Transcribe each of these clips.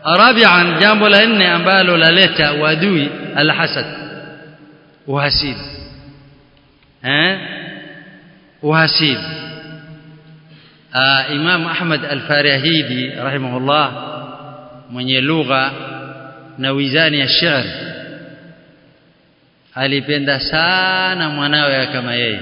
rabi'an jambo la nne ambalo laleta uadui alhasad uhasidi eh uhasidi Imam Ahmad Al-Farahidi rahimahullah mwenye lugha na wizani ya shairi alipenda sana mwanawe kama yeye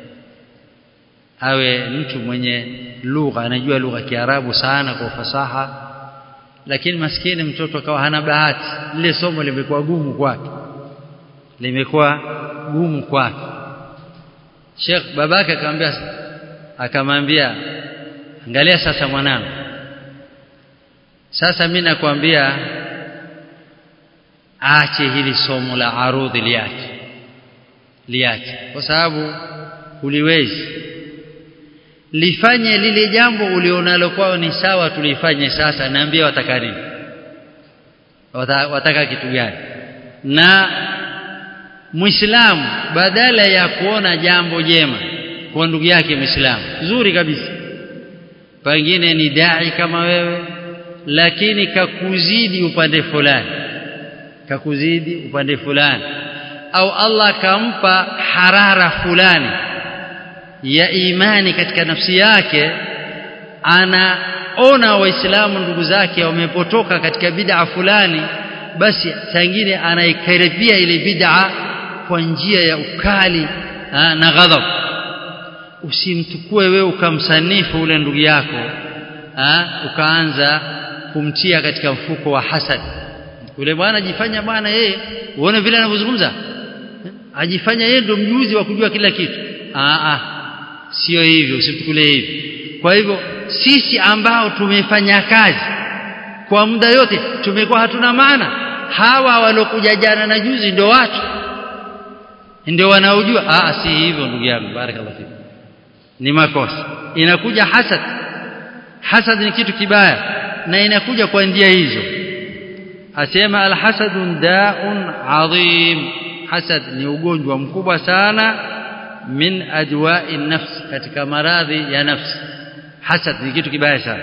awe mtu mwenye lugha anajua lugha Kiarabu sana kwa ufasaha lakini maskini mtoto akawa hana bahati lile somo limekuwa gumu kwake limekuwa gumu kwake Sheikh babake akamwambia akamwambia angalia sasa mwanangu sasa mimi nakwambia aache hili somo la arudhi liache liache kwa sababu uliwezi lifanye lile jambo ulionalo kwao ni sawa tulifanye sasa naambia wataka nini wataka kitu gani na muislamu badala ya kuona jambo jema kwa ndugu yake muislamu zuri kabisa pengine ni dai kama wewe lakini kakuzidi upande fulani kakuzidi upande fulani au Allah kampa harara fulani ya imani katika nafsi yake anaona waislamu ndugu zake wamepotoka katika bid'a fulani basi sangine anaikaribia ile bid'a kwa njia ya ukali ha, na ghadhab usimtukue wewe ukamsanifu ule ndugu yako ha, ukaanza kumtia katika mfuko wa hasad yule bwana ajifanya bwana yeye uone vile anavyozungumza ajifanya yeye ndio mjuzi wa kujua kila kitu ah ah sio hivyo usimchukulie hivi kwa hivyo sisi ambao tumefanya kazi kwa muda yote tumekuwa hatuna maana hawa walokuja jana na juzi ndio watu ndio wanaojua ah si hivyo ndugu yangu barakallahu fik ni makosa inakuja hasad hasad ni kitu kibaya na inakuja kwa njia hizo asema alhasadun da'un adhim hasad ni ugonjwa mkubwa sana min adwa'i nafs katika maradhi ya nafsi hasad ni kitu kibaya sana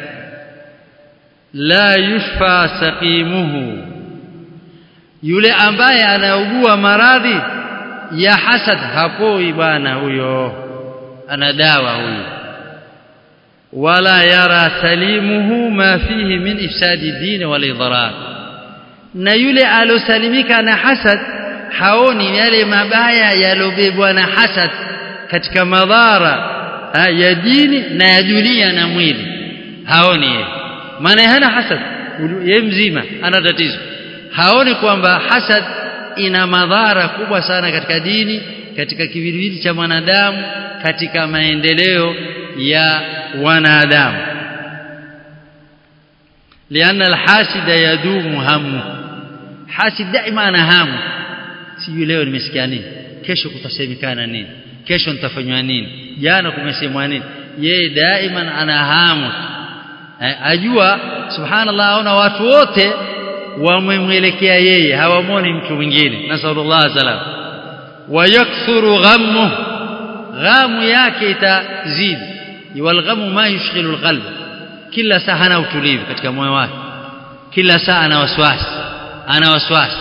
la yushfa saqimuhu yule ambaye anaugua maradhi ya hasad hapoi bwana huyo ana dawa huyo wala yara salimuhu ma fihi min ifsadi din wal idrar na yule alosalimika na hasad haoni yale mabaya yalobebwa na hasad katika madhara ya dini na ya dunia na mwili haoni yeye maana hana hasad yeye mzima ana tatizo haoni kwamba hasad ina madhara kubwa sana katika dini katika kiwiliwili cha mwanadamu katika maendeleo ya wanadamu لأن الحاسد يدوم همه حاسد دائما ana hamu sijui leo nimesikia nini kesho kutasemekana nini kesho nitafanywa nini jana kumesemwa nini yeye daima ana hamu ajua subhanallah aona watu wote wamemwelekea yeye hawamoni mtu mwingine nasallallahu salam wayakthuru ghammu ghamu yake itazidi walghamu ma yushghilu alqalb kila saa hana utulivu katika moyo wake kila saa ana waswasi ana waswasi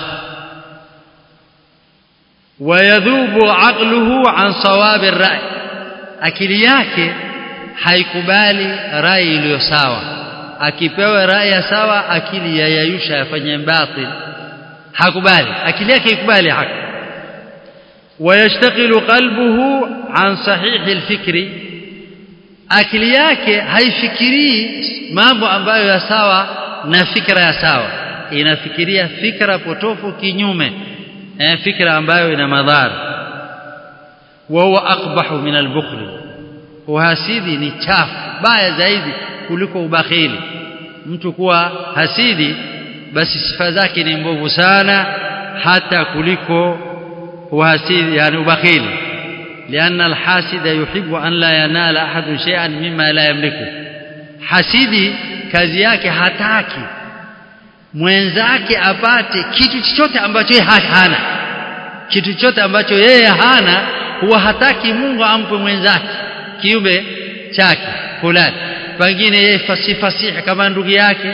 wayadhubu aqluhu an sawabi ar-ra'i akili yake haikubali rai iliyo sawa akipewa rai ya sawa akili yayayusha yafanye batil hakubali akili yake ikubali haki wayashtaqilu qalbuhu an sahihi al-fikri akili yake haifikirii mambo ambayo ya sawa na fikra ya sawa inafikiria fikra potofu kinyume eh, fikra ambayo ina madhara wa huwa aqbahu min al-bukhl uhasidi ni chafu baya zaidi kuliko ubakhili mtu kuwa hasidi basi sifa zake ni mbovu sana hata kuliko uhasidi yani ubakhili لأن الحاسد يحب أن لا ينال أحد شيئا مما لا يملكه hasidi kazi yake hataki mwenzake apate kitu chochote ambacho yeye hana kitu chochote ambacho yeye hana huwa hataki Mungu ampe mwenzake kiumbe chake fulani pengine yeye fasifasihi kama ndugu yake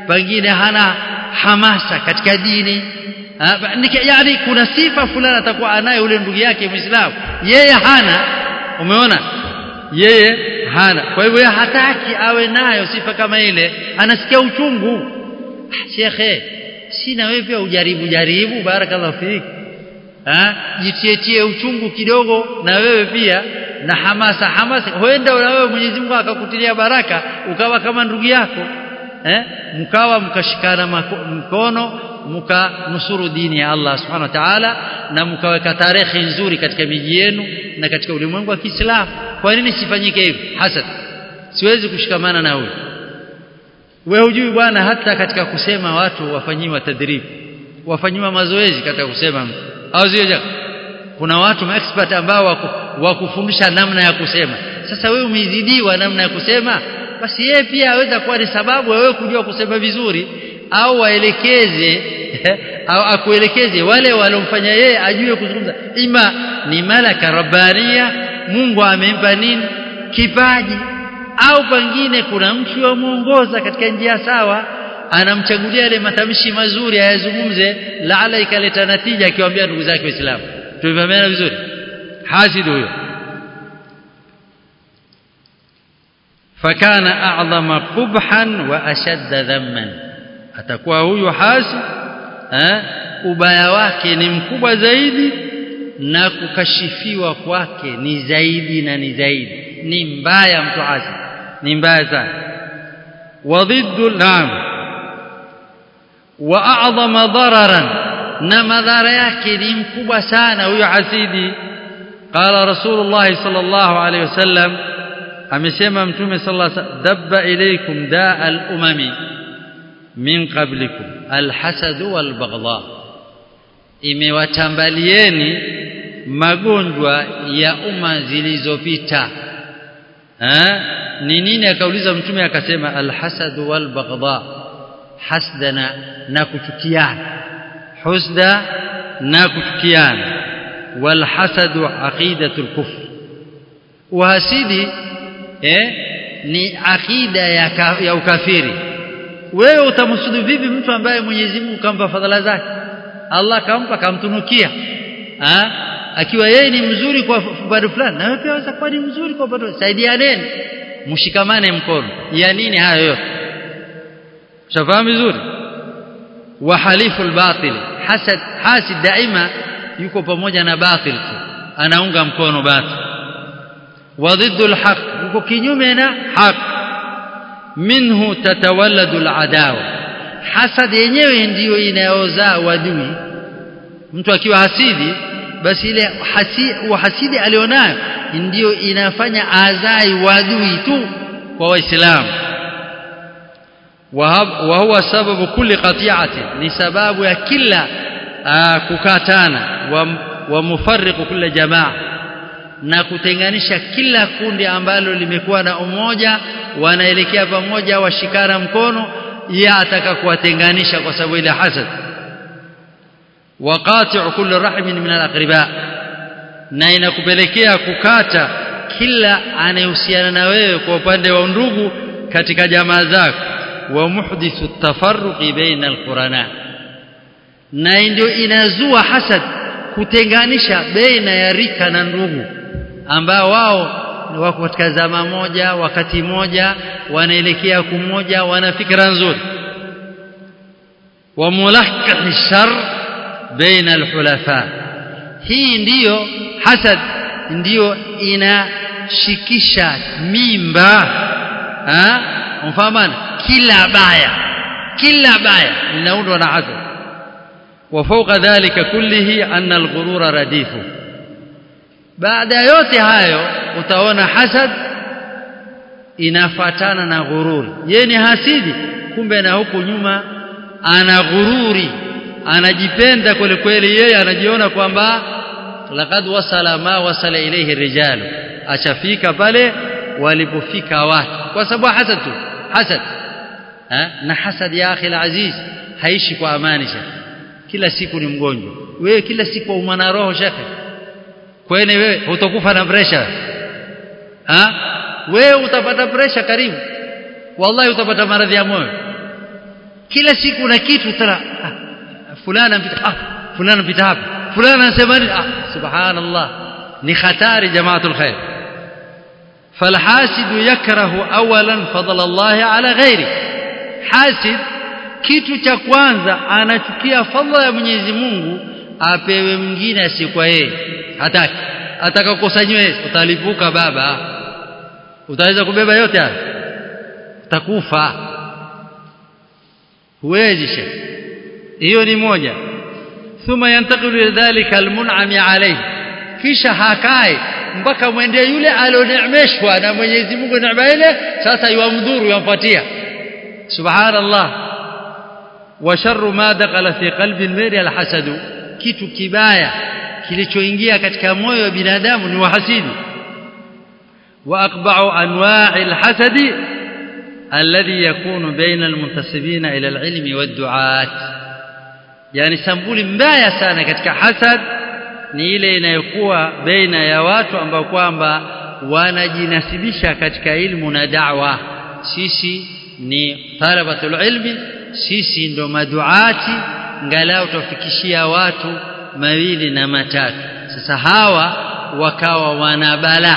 pengine hana hamasa katika dini yani kuna sifa fulani atakuwa anayo yule ndugu yake Muislamu yeye hana umeona yeye hana kwa hivyo hataki awe nayo sifa kama ile anasikia uchungu shekhe sina wewe pia ujaribu jaribu barakallahu fiki ah jitietie uchungu kidogo na wewe pia na hamasa hamasa huenda na wewe Mwenyezi Mungu akakutilia baraka ukawa kama ndugu yako eh mkawa mkashikana mkono mkanusuru dini ya Allah subhanahu wa ta'ala na mkaweka tarehe nzuri katika miji yenu na katika ulimwengu wa Kiislamu kwa nini sifanyike hivi hasad siwezi kushikamana na huyu wewe hujui bwana hata katika kusema watu wafanyiwa tadrib wafanyiwa mazoezi katika kusema mtu au sio kuna watu expert ambao wakufundisha namna ya kusema sasa wewe umeizidiwa namna ya kusema basi yeye pia aweza kuwa ni sababu wewe kujua kusema vizuri au waelekeze au akuelekeze wale walomfanya yeye ajue kuzungumza ima ni malaka rabbania Mungu amempa nini kipaji au pengine kuna mtu wamuongoza katika njia sawa anamchagulia ile matamshi mazuri ayazungumze laala ikaleta natija akiwaambia ndugu zake waislamu tumefahamiana vizuri hasid huyo fakana a'zama qubhan wa ashadda dhamman atakuwa huyu hasi eh, ubaya wake ni mkubwa zaidi na kukashifiwa kwake ni zaidi na ni zaidi ni mbaya mtu hasi ni mbaya sana wadhiddu naam wa a'zama dararan na madhara yake ni mkubwa sana huyo hasidi qala rasulullah sallallahu alayhi wasallam amesema mtume sallallahu alayhi wasallam dabba ilaykum daa al-umami min qablikum alhasad walbaghdha imewatambalieni magonjwa ya umma zilizopita eh ni nini akauliza mtume akasema alhasad walbaghdha hasdana na kuchukiana husda na kuchukiana walhasad aqidatul kufr uhasidi eh ni akida ya, ka, ya ukafiri wewe utamsudu vipi mtu ambaye Mwenyezi Mungu kampa fadhila zake Allah kampa kamtunukia ha? akiwa yeye ni mzuri kwa upande fulani na wewe pia waweza kuwa ni mzuri kwa upande saidianeni mshikamane mkono ya nini hayo yote shafahamu vizuri wa halifu albatil hasad hasid daima yuko pamoja na batil tu anaunga mkono batil wa ضد الحق yuko kinyume na haki minhu tatawalladu aladawa hasad yenyewe ndiyo inayozaa wadui mtu akiwa hasidi basi ile hasi, uhasidi alionayo ndiyo inafanya azai wadui tu kwa waislamu wa huwa sababu kulli qati'atin ni sababu ya kila kukatana wa, wa mufarriqu kila jamaa na kutenganisha kila kundi ambalo limekuwa na umoja wanaelekea pamoja washikana mkono ya ataka kuwatenganisha kwa sababu ile hasad waqati'u kulli rahmin min al-aqriba na inakupelekea kukata kila anayehusiana na wewe kwa upande wa ndugu katika jamaa zako wa muhdithu tafarruqi baina al-qurana na ndio inazua hasad kutenganisha baina ya rika na ndugu ambao wao wako katika zama moja wakati moja wanaelekea kumoja wana fikra nzuri wa mulahkah shar baina alhulafa hii ndiyo hasad ndiyo inashikisha mimba ha mfahamana kila baya kila baya linaundwa na hasad وفوق ذلك كله أن الغرور رديفه baada ya yote hayo utaona hasad inafatana na ghururi yeye ni hasidi kumbe na huku nyuma ana ghururi anajipenda kweli kweli yeye anajiona kwamba laqad wasala ma wasala ilayhi rijalu achafika pale walipofika watu kwa sababu hasad tu hasad ha? na hasad ya akhi aziz haishi kwa amani shekhe kila siku ni mgonjwa wewe kila siku umana roho shekhe kwani wewe utakufa na pressure ha wewe utapata pressure karibu wallahi utapata maradhi ya moyo kila siku na kitu tara ah, fulana mpita ah fulana mpita hapa fulana anasema ah subhanallah ni hatari jamaatul khair فالحاسد يكره اولا فضل الله على غيره حاسد kitu cha kwanza anachukia fadhila ya Mwenyezi Mungu apewe mwingine asikuwa yeye hataki atakakusanywe utalipuka baba utaweza kubeba yote haya utakufa huwezi shekhi hiyo ni moja thumma yantaqilu ila dhalika almun'ami alayhi kisha hakai mpaka mwende yule alioneemeshwa na Mwenyezi Mungu neema ile sasa yuamdhuru yampatia subhanallah wa sharru ma dakhala fi qalbi almari alhasad kitu kibaya kilichoingia katika moyo wa binadamu ni uhasidi wa aqba'u anwa'i alhasad alladhi yakunu baina almuntasibina ila alilmi wad'uat yani sambuli mbaya sana katika hasad ni ile inayokuwa baina ya watu ambao kwamba wanajinasibisha katika ilmu na da'wa sisi ni talabatul ilmi sisi ndo maduati ngalau tufikishia watu mawili na matatu sasa hawa wakawa wanabala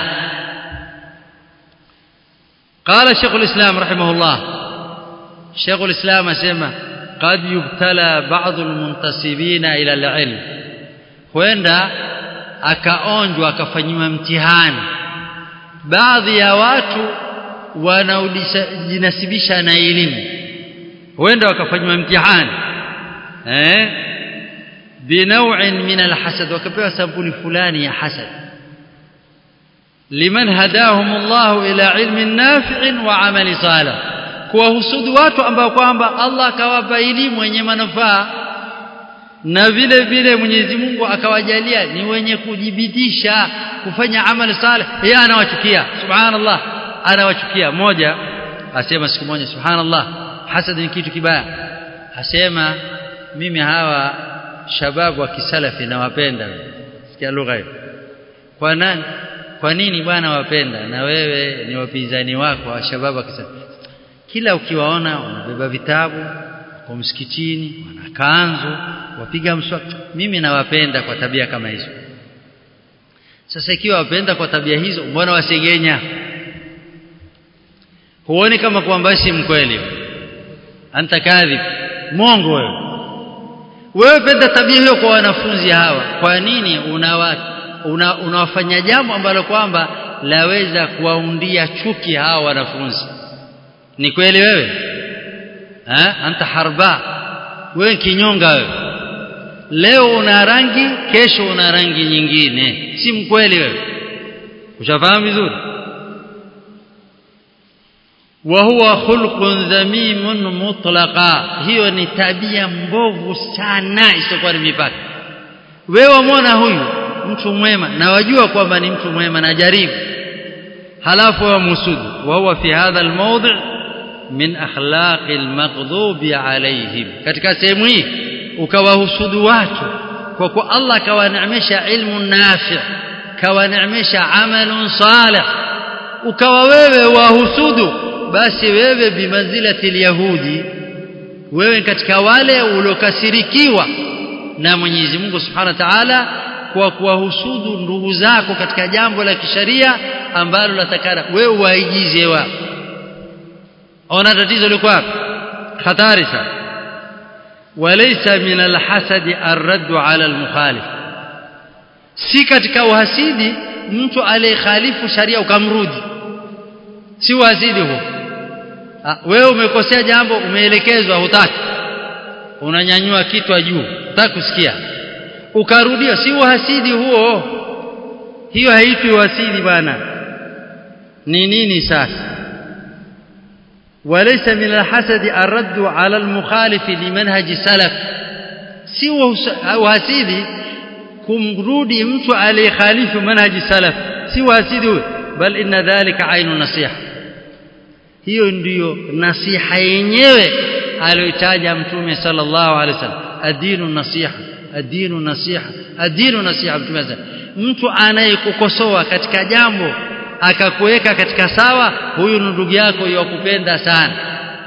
قال شيخ الإسلام رحمه الله شيخ الإسلام أسمى قد يبتلى بعض المنتسبين إلى العلم huenda akaonjwa akafanyiwa mtihani baadhi ya watu wanaojinasibisha na elimu huenda wakafanyiwa mtihani eh binaw'in min alhasad wakapewa sampuli fulani ya hasad liman hadahum Allah ila ilmin nafi'in wa amali salih kuwahusudu watu ambao kwamba Allah akawapa elimu yenye manufaa na vile vile Mwenyezi Mungu akawajalia ni wenye kujibidisha kufanya amali salih yeye anawachukia subhanallah anawachukia moja asema siku moja subhanallah hasad ni kitu kibaya asema mimi hawa shababu wa kisalafi nawapenda sikia lugha hiyo kwa nani kwa nini bwana wapenda na wewe ni wapinzani wako wa shababu wa kisalafi kila ukiwaona wanabeba vitabu kwa msikitini wana kanzu wapiga mswaki mimi nawapenda kwa tabia kama hizo sasa ikiwa wapenda kwa tabia hizo mbona wasegenya huoni kama kwamba si mkweli anta kadhib mongo wewe wewe penda tabia hiyo kwa wanafunzi hawa kwa nini unawa una, unawafanya jambo ambalo kwamba laweza kuwaundia chuki hawa wanafunzi ni kweli wewe ha? anta harba wewe kinyonga wewe leo una rangi kesho una rangi nyingine si mkweli wewe ushafahamu vizuri wa huwa khulqun dhamimun mutlaqa hiyo ni tabia mbovu sana isiyokuwa ni mipaka wewe wamwona huyu mtu mwema na wajua kwamba ni mtu mwema na jaribu halafu wa musudu wa huwa fi hadha almawdi' min akhlaqi almaghdubi alayhim katika sehemu hii ukawahusudu watu kwa kuwa Allah kawaneemesha ilmu nafi kawaneemesha amalun salih ukawa wewe wahusudu basi wewe bimanzilati alyahudi wewe katika wale uliokasirikiwa na Mwenyezi Mungu Subhanahu wa Ta'ala kwa kuwahusudu ndugu zako katika jambo la kisharia ambalo latakana wewe waigize wao ona tatizo liko wapi hatari sana walaysa min alhasadi arraddu ala almukhalif si katika uhasidi mtu aliyekhalifu sharia ukamrudi si uhasidi huo wewe umekosea jambo umeelekezwa hutaki unanyanyua kichwa juu hutaki kusikia ukarudia si uhasidi huo hiyo haitwi uhasidi bwana ni nini sasa وليس من الحسد الرد على المخالف لمنهج سلف si uhasidi kumrudi mtu aliyekhalifu manhaji salaf si uhasidi huyo bal inna dhalika ainu nasiha hiyo ndiyo nasiha yenyewe aliyotaja mtume sallallahu alaihi wasallam adinu nasiha adinu nasiha adinu nasiha mtume mtu anayekukosoa katika jambo akakuweka katika sawa huyu ni ndugu yako yakupenda sana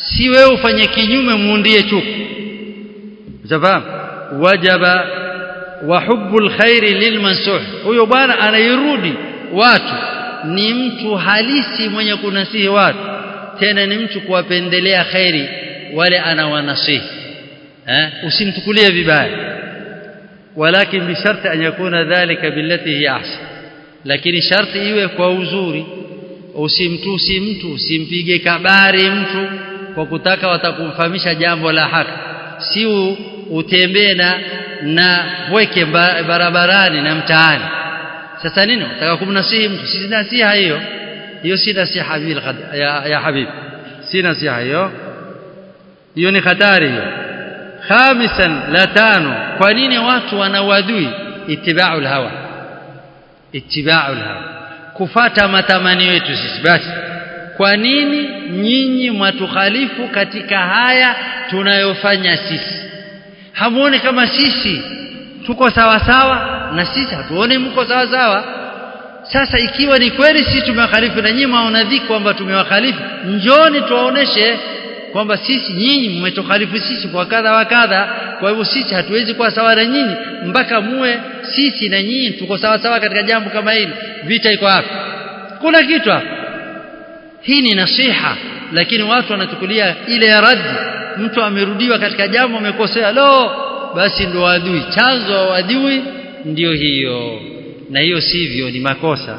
si wewe ufanye kinyume muundie chuki unafahamu wajaba wa hubbul khairi lilmansuh huyo bwana anairudi watu ni mtu halisi mwenye kunasihi watu tena ni mtu kuwapendelea khairi wale anawanasihi eh usimtukulie vibaya walakin bisharti an yakuna dhalika billati hi ahsan lakini sharti iwe kwa uzuri usimtusi mtu usimpige kabari mtu kwa kutaka watakumfahamisha jambo la haki si utembee na na weke barabarani na mtaani sasa nini unataka kumnasihi mtu si nasiha hiyo hiyo si nasiha ya, ya habib si nasiha hiyo hiyo ni hatari hiyo khamisan la tano kwa nini watu wanawadui itibau hawa itibau hawa kufata matamanio yetu sisi basi kwa nini nyinyi mwatukhalifu katika haya tunayofanya sisi hamuone kama sisi tuko sawa sawa na sisi hatuone mko sawa sawa sasa ikiwa ni kweli sisi tumewakhalifu na nyinyi mwaonadhi kwamba tumewakhalifu njoni tuwaoneshe kwamba sisi nyinyi mmetukhalifu sisi kwa kadha wa kadha kwa hivyo sisi hatuwezi kuwa sawa na nyinyi mpaka muwe sisi na nyinyi tuko sawa sawa katika jambo kama hili vita iko hapa kuna kitu hapa hii ni nasiha lakini watu wanachukulia ile ya raddi mtu amerudiwa katika jambo amekosea lo basi ndo adui chanzo wa adui ndio hiyo na hiyo sivyo ni makosa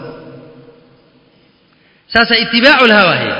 sasa itibau hawa hii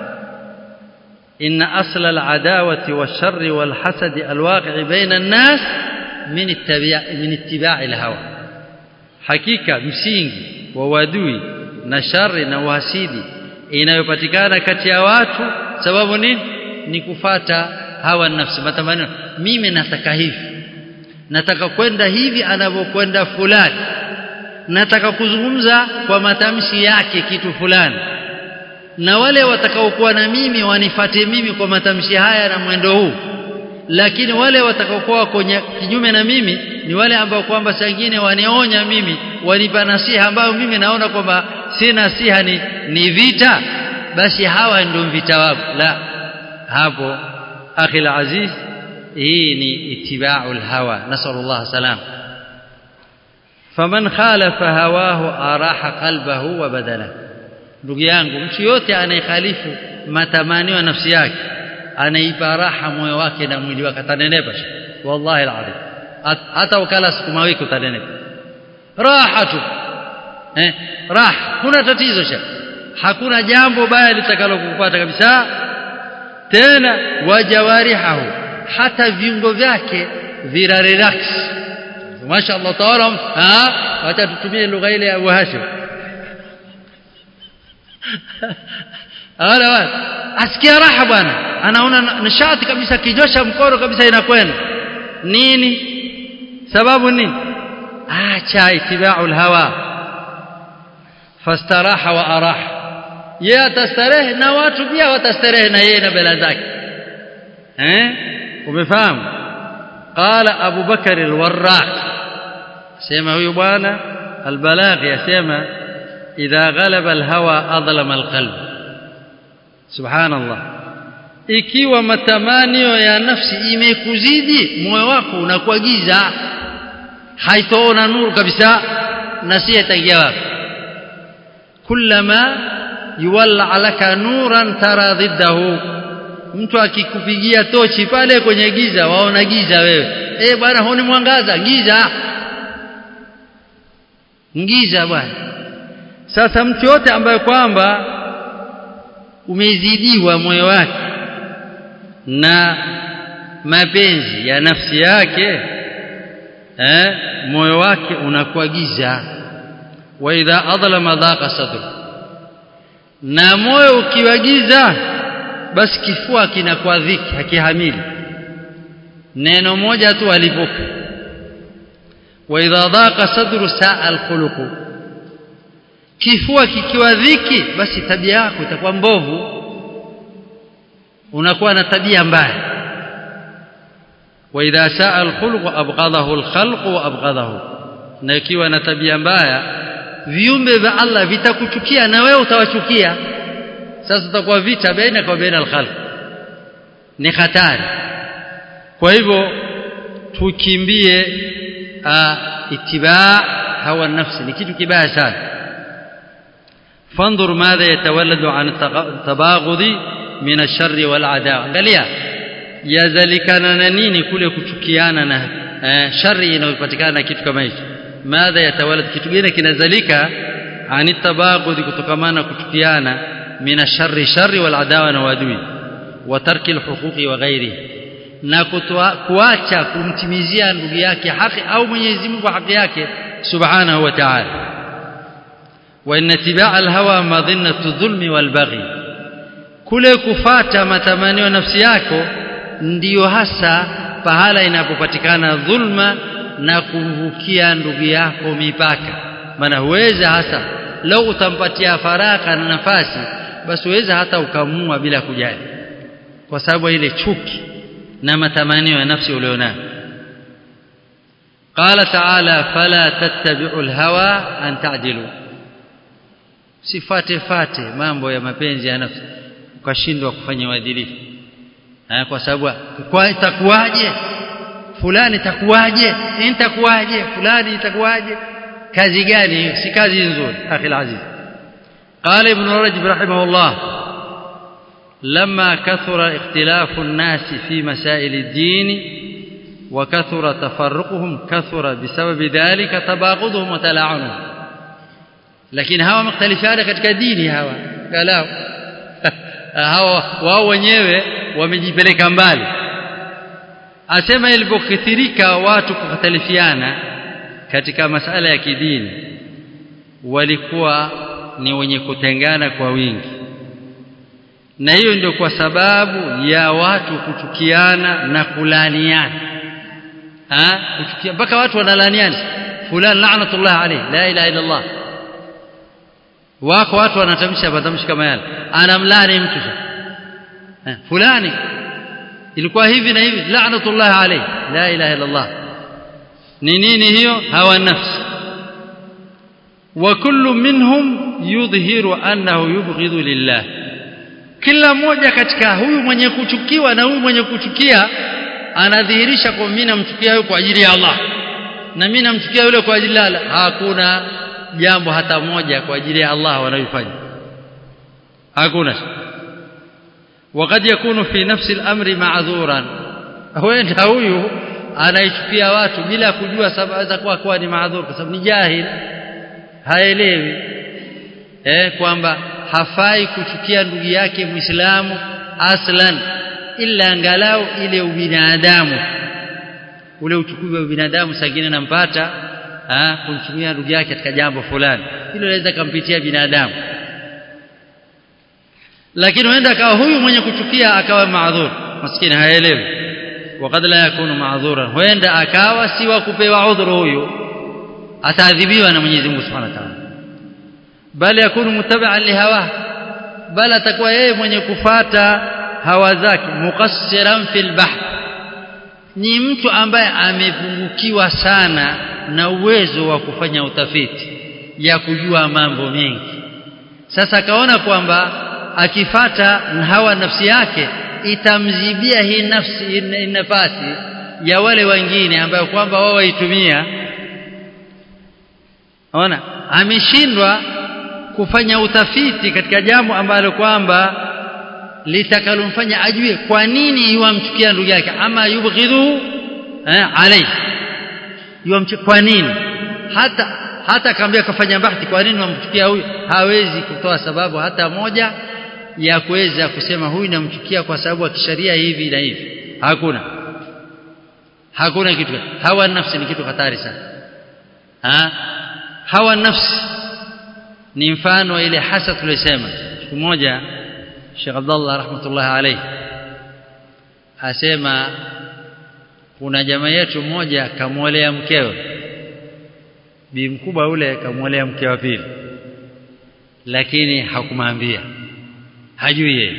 إن أصل العداوة والشر والحسد الواقع بين الناس من اتباع من اتباع الهوى حقيقة msingi wa wadui na shari na uhasidi inayopatikana kati ya watu sababu nini ni kufata hawa nafsi matamanio mimi nataka hivi nataka kwenda hivi anavyokwenda fulani nataka kuzungumza kwa matamshi yake kitu fulani na wale watakaokuwa na mimi wanifate mimi kwa matamshi haya na mwendo huu lakini wale watakaokuwa kwenye kinyume na mimi ni wale ambao kwamba sangine wanionya mimi wanipa nasiha ambayo mimi naona kwamba si nasiha ni, ni vita basi hawa ndio vita wangu la hapo akhi aziz hii ni itibau hawa nasallallahu salam faman khalafa hawahu araha qalbahu wa badalahu ndugu yangu mtu yote anayekhalifu matamanio ya nafsi yake anaipa raha moyo wake na mwili wake atanenepa wallahi alazim hata ukala sukuma wiki utanenepa raha tu eh raha kuna tatizo sha hakuna jambo baya litakalo kukupata kabisa tena wajawarihahu hata viungo vyake vira relax mashaallah taala ah wacha tutumie lugha ile ya Abu Hashim Ala wala asikia raha bwana anaona nishati kabisa kijosha mkono kabisa inakwenda nini sababu nini acha itibau alhawa fastaraha wa araha yeye atastarehe na watu pia watastarehe na yeye na bela zake eh umefahamu qala abu bakar alwarraq sema huyu bwana albalaghi yasema idha ghalaba alhawa adlama alqalb subhanallah ikiwa matamanio ya nafsi imekuzidi moyo wako unakuwa giza haitoona nuru kabisa na si itaingia wapi kullama yuwalla alaka nuran tara dhiddahu mtu akikupigia tochi pale kwenye giza waona giza wewe eh bwana huni mwangaza giza giza bwana sasa mtu yote ambaye kwamba umezidiwa moyo wake na mapenzi ya nafsi yake eh moyo wake unakuwa giza wa idha adlama dhaqa sadru na moyo ukiwa giza basi kifua kinakuwa dhiki hakihamili neno moja tu alivuka wa idha dhaqa sadru saa alkhuluqu kifua kikiwa dhiki basi tabia yako itakuwa mbovu unakuwa na tabia mbaya wa idha saa alkhuluq abghadahu alkhalq wa abghadahu na ikiwa na tabia mbaya viumbe vya Allah vitakuchukia na wewe utawachukia sasa utakuwa vita baina kwa baina alkhalq ni hatari kwa hivyo tukimbie itibaa hawa nafsi ni kitu kibaya sana فانظر ماذا يتولد عن التباغض من الشر والعداوه angalia yazalikana na nini kule kuchukiana na eh, shari inayopatikana na kitu kama hicho madha yatawalad kitu gani kinazalika ani tabaghud kutokamana kuchukiana mina sharri sharri wal adawa na wadui wa tarki alhuquqi wa ghairi na kuacha kumtimizia ndugu yake haki au Mwenyezi Mungu haki yake subhanahu wa ta'ala wa inna tibaa alhawa madhinnatu dhulmi wal baghi kule kufata matamanio ya nafsi yako ndiyo hasa pahala inapopatikana dhulma na kumvukia ndugu yako mipaka maana huweza hasa lau utampatia faraka na nafasi basi huweza hata ukamua bila kujali kwa sababu ile chuki na matamanio ya nafsi ulionayo قال تعالى فلا تتبعوا الهوى أن تعدلوا sifate fate mambo ya mapenzi ya nafsi ukashindwa kufanya uadilifu kwa sababu kwa itakuwaje fulani itakuwaje nitakuwaje fulani itakuwaje kazi gani si kazi nzuri akhi alaziz قال ابن رجب رحمه الله لما كثر اختلاف الناس في مسائل الدين وكثر تفرقهم كثر بسبب ذلك تباغضهم وتلاعنهم lakini hawa mختلفana katika dini hawa galau hawa wao wenyewe wamejipeleka mbali asema ilipokithirika watu kukhtalifiana katika masala ya kidini walikuwa ni wenye kutengana kwa wingi na hiyo ndio kwa sababu ya watu kuchukiana na kulaniana ha kuchukia mpaka watu wanalaniana fulani la'natullah alayhi la ilaha illa Allah wako watu wanatamsha matamshi kama yale anamlani mtu eh, fulani ilikuwa hivi na hivi la'natullah alayhi la ilaha illa Allah ni nini hiyo hawa nafsi wa kullu minhum yudhihiru annahu yubghidhu lillah kila mmoja katika huyu mwenye kuchukiwa na huyu mwenye kuchukia anadhihirisha kwa mimi namchukia huyu kwa ajili ya Allah na mimi namchukia yule kwa ajili ya Allah hakuna jambo hata moja kwa ajili ya Allah wanayofanya hakuna وقد يكون في نفس الامر معذورا huenda huyu anaichukia watu bila kujua sababu za kuwa kuwa ni maadhur kwa sababu ni jahil haelewi eh kwamba hafai kuchukia ndugu yake muislamu aslan ila angalau ile ubinadamu ule uchukuzi wa binadamu sangine nampata kumchukia ndugu yake katika jambo fulani hilo laweza kumpitia binadamu lakini huenda akawa huyu mwenye kuchukia akawa maadhur maskini haelewi wakati la yakunu maadhura huenda akawa si wa kupewa udhuru huyu ataadhibiwa na Mwenyezi Mungu Subhanahu wa Ta'ala bali yakunu mutabaan lihawa bali atakuwa yeye mwenye kufata hawa zake muqassiran fil bahr ni mtu ambaye amepungukiwa sana na uwezo wa kufanya utafiti ya kujua mambo mengi sasa akaona kwamba akifata hawa nafsi yake itamzibia hii nafsi nafasi ya wale wengine ambayo kwamba wao waitumia ona ameshindwa kufanya utafiti katika jambo ambalo kwamba litakalomfanya ajue kwa nini yuamchukia ndugu yake ama yubghidhu eh, alayhi yuamchukia kwa nini hata hata akaambia kafanya bahthi kwa nini wamchukia huyu hawezi kutoa sababu hata moja ya kuweza kusema huyu namchukia kwa sababu ya kisheria hivi na hivi hakuna hakuna kitu hawa nafsi ni kitu hatari sana ha? hawa nafsi ni mfano wa ile hasa tulisema siku moja Sheikh Abdullah rahmatullah alayhi asema kuna jamaa yetu mmoja kamwolea mkewe bi mkubwa ule kamwolea mke wa pili lakini hakumwambia hajui yeye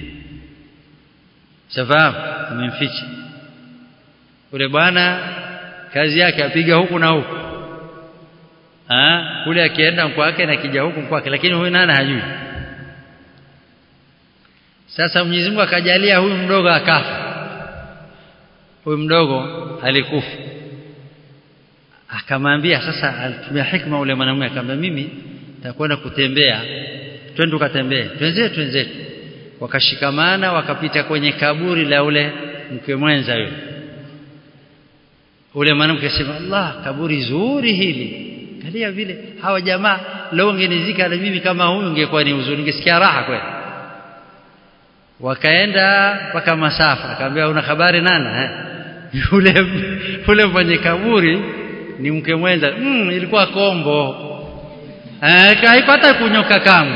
safahamu amemficha ule bwana kazi yake apiga huku na huku ah kule akienda kwake na kija huku kwake lakini huyu nani hajui sasa Mwenyezi Mungu akajalia huyu mdogo akafa huyu mdogo alikufa akamwambia sasa alitumia hikma ule mwanamume akamwambia mimi nitakwenda kutembea twende tukatembee twenzetu twenzetu wakashikamana wakapita kwenye kaburi la ule mke mwenza yule ule mwanamke akasema Allah kaburi zuri hili kalia vile hawa jamaa leo ungenizika na mimi kama huyu ungekuwa ni uzuri ningesikia raha kweli wakaenda mpaka masafa akamwambia una habari nana eh? yule yule mwenye kaburi ni mke mwenza mm, ilikuwa kombo eh, haipata kunyoka kamwe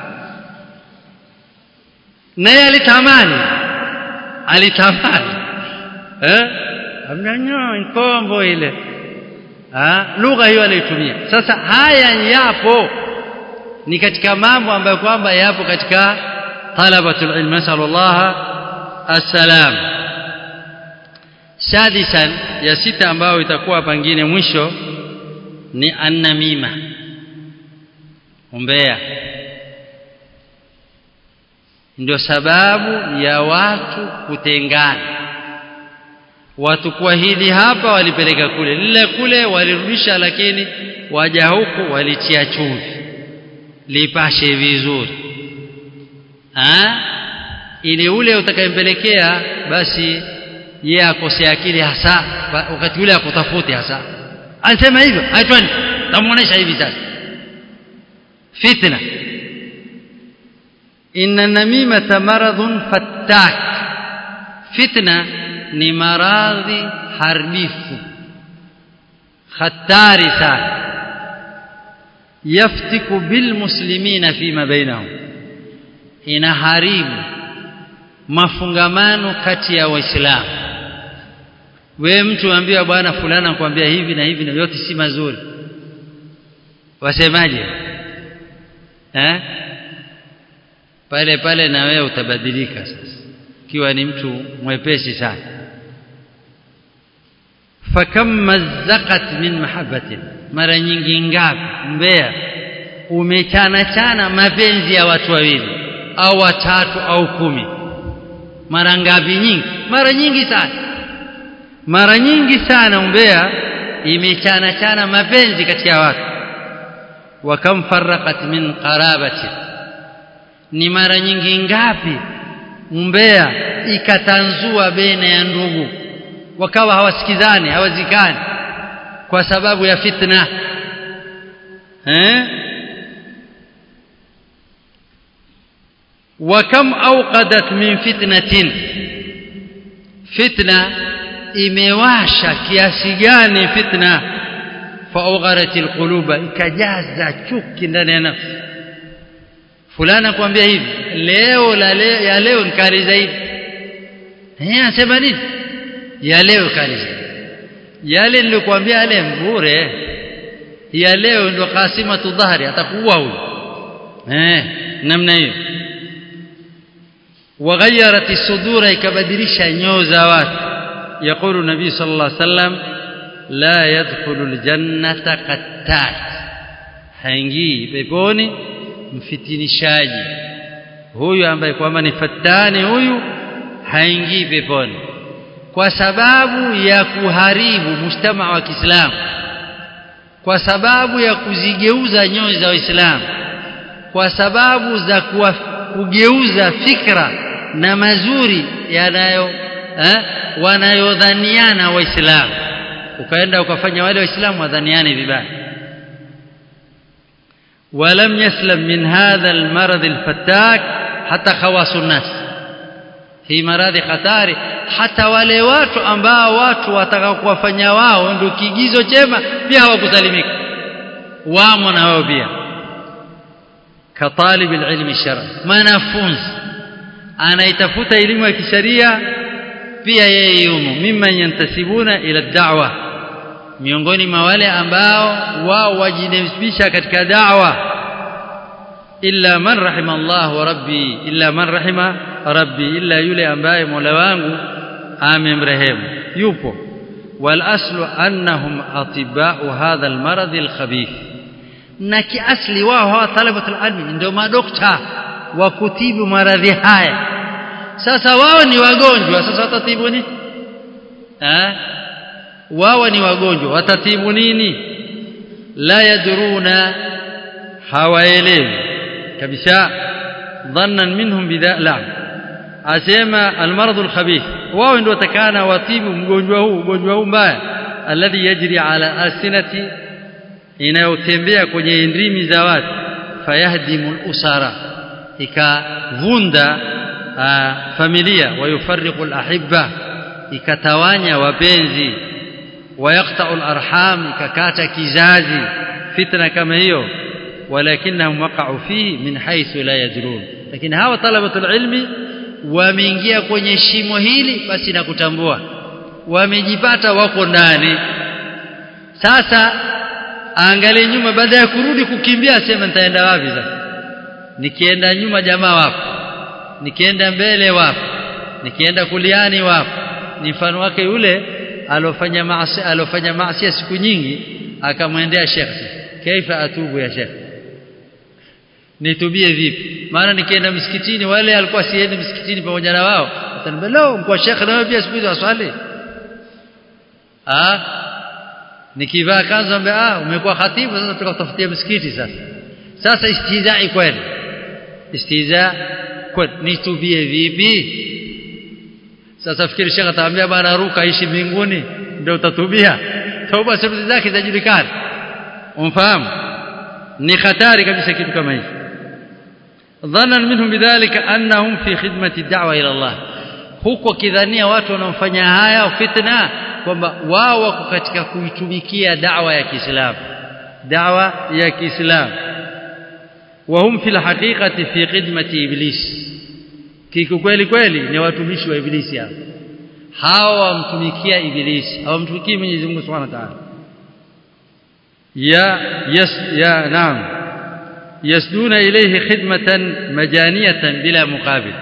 naye alitamani alitamani eh amnyanyo kombo ile ah lugha hiyo aliyotumia sasa haya yapo ni katika mambo ambayo kwamba yapo katika talabatul ilm nasallallahu assalam sadisan ya sita ambayo itakuwa pangine mwisho ni annamima umbea ndio sababu ya watu kutengana watu kwa hili hapa walipeleka kule lile kule walirudisha lakini waja huku walitia chumvi lipashe vizuri ah ili ule utakayempelekea basi yeye akose akili hasa wakati ule akutafuti hasa alisema hivyo aitwani tamuonesha hivi sasa fitna inna namimata maradhun fattak fitna ni maradhi haribifu hatari sana yaftiku bilmuslimina fima bainahum inaharibu mafungamano kati ya waislamu we mtu ambiwa bwana fulana kwambia hivi na hivi na yote si mazuri wasemaje eh pale pale na wewe utabadilika sasa ikiwa ni mtu mwepesi sana fakam mazzaqat min mahabbatin mara nyingi ngapi mbea umechana chana mapenzi ya watu wawili au watatu au kumi mara ngapi nyingi mara nyingi sana mara nyingi sana umbea imechana chana mapenzi kati ya watu wa kam farraqat min qarabati ni mara nyingi ngapi umbea ikatanzua baina ya ndugu wakawa hawasikizani hawazikani kwa sababu ya fitna eh وكم أوقدت من فتنة فتنة imewasha kiasi gani fitna faugharat alquluba ikajaza chuki ndani ya nafsi fulana kwambia hivi leo la leo ya leo ni kali zaidi eh anasema nini ya leo kali zaidi yale nilikwambia yale mbure ya leo ndo kasimatu dhahri atakuua huyo eh namna hiyo وغيرت الصدور ikabadilisha nyoo za watu يقول النبي صلى الله عليه وسلم لا يدخل الجنة قتال haingii peponi mfitinishaji huyu ambaye kwamba ni fatani huyu haingii peponi kwa sababu ya kuharibu mujtama wa Kiislamu kwa sababu ya kuzigeuza nyoyo za Waislamu kwa sababu za kugeuza fikra na mazuri yanayo eh, wanayodhaniana waislamu ukaenda ukafanya wale waislamu wadhaniane vibaya ولم يسلم من هذا المرض الفتاك حتى خواص الناس hii maradhi hatari hata wale watu ambao watu wataka kuwafanya wao ndio kigizo chema pia hawakusalimika wamo na wao pia katalib alilm shar'i mwanafunzi anaitafuta elimu ya kisheria pia yeye yumo mimman yantasibuna ila da'wa miongoni mwa wale ambao wao wajinasibisha katika da'wa illa man rahima Allah wa rabbi illa man rahima rabbi illa yule ambaye Mola wangu amemrehemu yupo wal aslu annahum atiba'u hadha al marad al khabith na kiasli wao hawa talabatul ilmi ndio madokta wa kutibu maradhi haya sasa wao ni wagonjwa sasa watatibu nini eh wao ni wagonjwa watatibu nini la yadruna hawaelewi kabisa dhannan minhum bidha la asema almarad alkhabith wao ndio watakana watibu mgonjwa huu ugonjwa huu mbaya alladhi yajri ala alsinati inayotembea kwenye ndimi za watu fayahdimu usara ikavunda familia wayufarriqu alahibba ikatawanya wapenzi wayaqta'u alarham ikakata kizazi fitna kama hiyo walakinahum waqa'u fihi min haythu la yadrun lakini hawa talabatul ilmi wameingia kwenye shimo hili basi na kutambua wamejipata wako ndani sasa angalie nyuma baada ya kurudi kukimbia asema nitaenda wapi sasa nikienda nyuma jamaa wapo nikienda mbele wapo nikienda kuliani wapo ni mfano wake yule alofanya maasi alofanya maasi siku nyingi akamwendea shekhi kaifa atubu ya shekhi nitubie vipi maana nikienda msikitini wale alikuwa siendi msikitini pamoja na wao ataniambia leo mkwa shekhi na pia siku hizo aswali ah nikivaa kanzu ambaye ah umekuwa khatibu sasa tukatafutia msikiti sasa sasa istihzai kweli istihza kweli nitubie vipi sasa fikiri shekhi ataambia bana ruka ishi mbinguni ndio utatubia toba shuruti zake zinajulikana umfahamu ni hatari kabisa kitu kama hicho ظنا منهم بذلك انهم في خدمه الدعوه الى الله huko kidhania watu wanaofanya haya fitna kwamba wao wako katika kuitumikia da'wa ya Kiislamu da'wa ya Kiislamu وهم في الحقيقه في خدمه ابليس kikweli kweli ni watumishi wa ibilisi hao hawa wamtumikia ibilisi hawamtumikii Mwenyezi Mungu Subhanahu wa Ta'ala ya yes ya naam يسدون إليه خدمة مجانية بلا مقابل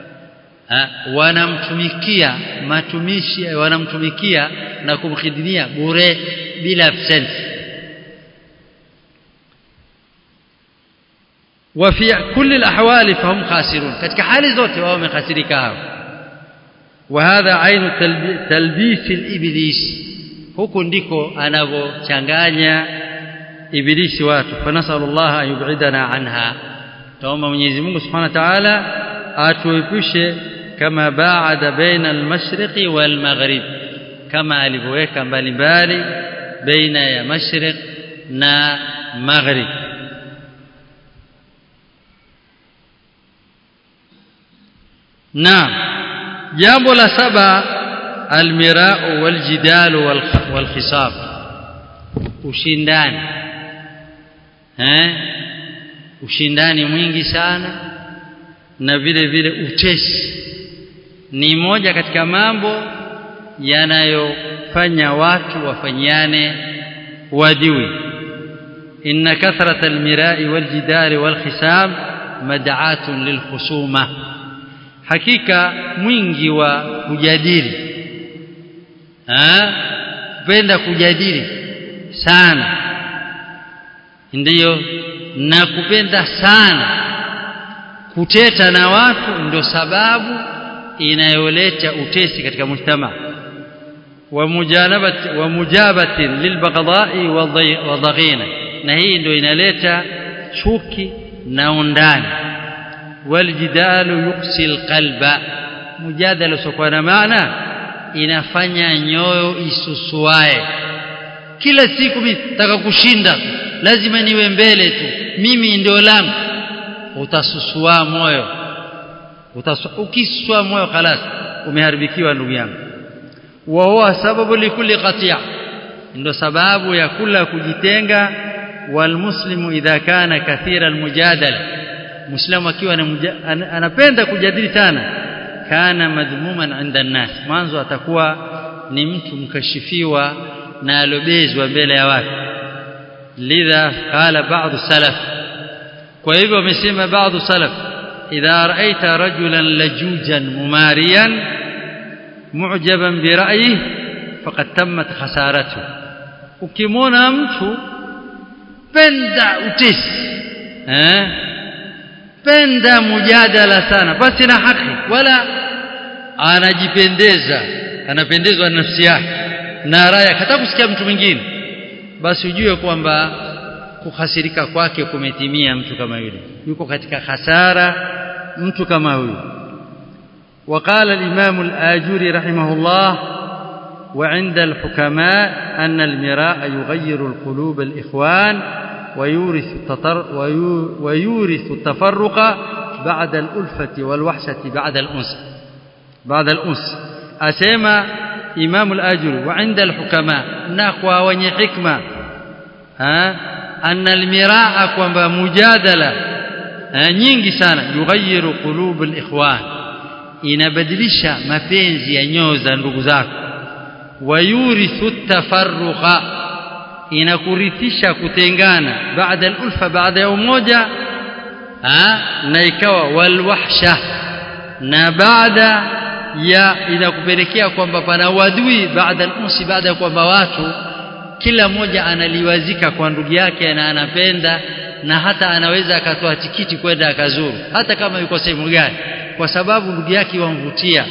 wanamtumikia matumishi wanamtumikia na kumkhidmia bure bila absence وفي كل الاحوال فهم خاسرون katika hali zote wao wamehasirika hao وهذا عين تلبيس الابليس huko ndiko anavochanganya ibilisi watu fanasallallahu ayubidana anha tuomba Mwenyezi Mungu Subhanahu wa Ta'ala atuepushe kama baada baina al-mashriqi wal-maghrib kama alivyoweka mbalimbali baina ya mashriq na maghrib naam jambo la saba almirau waljidalu walkhisab ushindani eh ushindani mwingi sana na vile vile utesi ni moja katika mambo yanayofanya watu wafanyiane wadui inna kathrata almirai waljidali walkhisab mad'atun lilkhusuma hakika mwingi wa kujadili penda kujadili sana ndiyo na kupenda sana kuteta na watu ndio sababu inayoleta utesi katika mujtama wa mujanabati wa mujabatin lilbaghdai wa dhaghina na hii ndio inaleta chuki na undani waljidalu yuksi alqalba mujadala usiokuwa na maana inafanya nyoyo isusuae kila siku mimi nataka kushinda lazima niwe mbele tu mimi ndio langu utasusua moyo ukisua moyo خلاص umeharibikiwa ndugu yangu wa huwa sababu likulli qatia ndio sababu ya kula kujitenga walmuslimu idha kana kathira almujadala muislamu akiwa anapenda kujadili sana kana madhmuman inda nas mwanzo atakuwa ni mtu mkashifiwa na alobezwa mbele ya watu lidha qala ba'd salaf kwa hivyo wamesema baadhi salaf idha ra'aita rajulan lajujan mumariyan mu'jaban bi ra'yihi faqad tammat khasaratuhu ukimwona mtu penda utesi eh penda mujadala sana basi na haki wala anajipendeza anapendezwa na nafsi yake na raya hata kusikia mtu mwingine basi ujue kwamba kuhasirika kwake kumetimia mtu kama yule yuko katika hasara mtu kama huyu وقال الإمام الآجوري رحمه الله وعند الحكماء أن المراء يغير القلوب الإخوان ويورث التطر ويورث التفرق بعد الألفة والوحشة بعد الأنس بعد الأنس أسمى إمام الآجوري وعند الحكماء نقوى وني حكمة ها أن المراء كما مجادلة nyingi sana yughayiru qulub alikhwan inabadilisha mapenzi ya nyoyo za ndugu zako wayurithu tafarruqa inakurithisha kutengana baada alulfa baada ya umoja na ikawa walwahsha na baada ya inakupelekea kwamba pana wadui baada al-unsi baada ya kwamba watu kila mmoja analiwazika kwa ndugu yake na anapenda na hata anaweza akatoa tikiti kwenda akazuru hata kama yuko sehemu gani kwa sababu ndugu yake wamvutia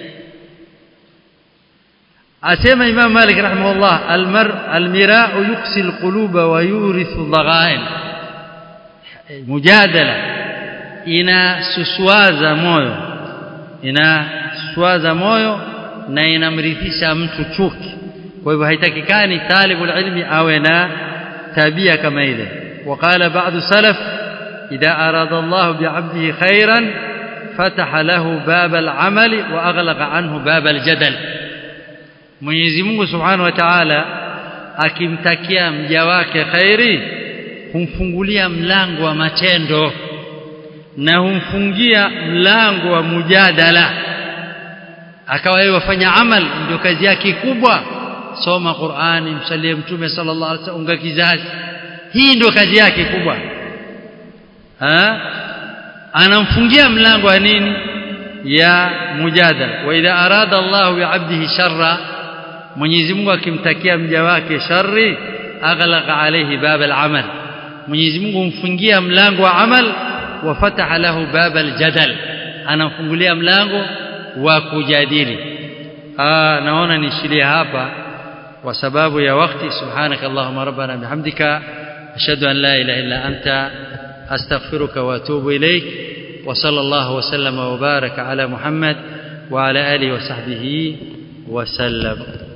asema Imam Malik rahimahullah almar almira'u yuqsi alquluba wa yurithu dhaghain mujadala inasuswaza moyo inaswaza moyo na inamrithisha mtu chuki kwa hivyo haitakikani talibul ilmi awe na tabia kama ile وقال بعض السلف إذا أراد الله بعبده خيرا فتح له باب العمل وأغلق عنه باب الجدل Mwenyezi Mungu Subhanahu wa Ta'ala akimtakia mja wake khairi humfungulia mlango wa matendo na humfungia mlango wa mujadala akawa yeye wafanya amal ndio kazi yake kubwa soma Qur'ani msalie mtume sallallahu alaihi wasallam unga kizazi hii ndio kazi yake kubwa ha anamfungia mlango wa nini ya mujadala wa idha arada Allah bi 'abdihi sharra Mwenyezi Mungu akimtakia mja wake shari aghlaqa alayhi bab al-amal Mwenyezi Mungu humfungia mlango wa amal wa fataha lahu bab al-jadal anamfungulia mlango wa kujadili ah naona nishilie hapa kwa sababu ya wakati subhanaka allahumma rabbana bihamdika ashhadu an la ilaha illa anta astaghfiruka wa atubu ilayk wa sallallahu wa sallama wa baraka ala muhammad wa ala alihi wa sahbihi wa sallam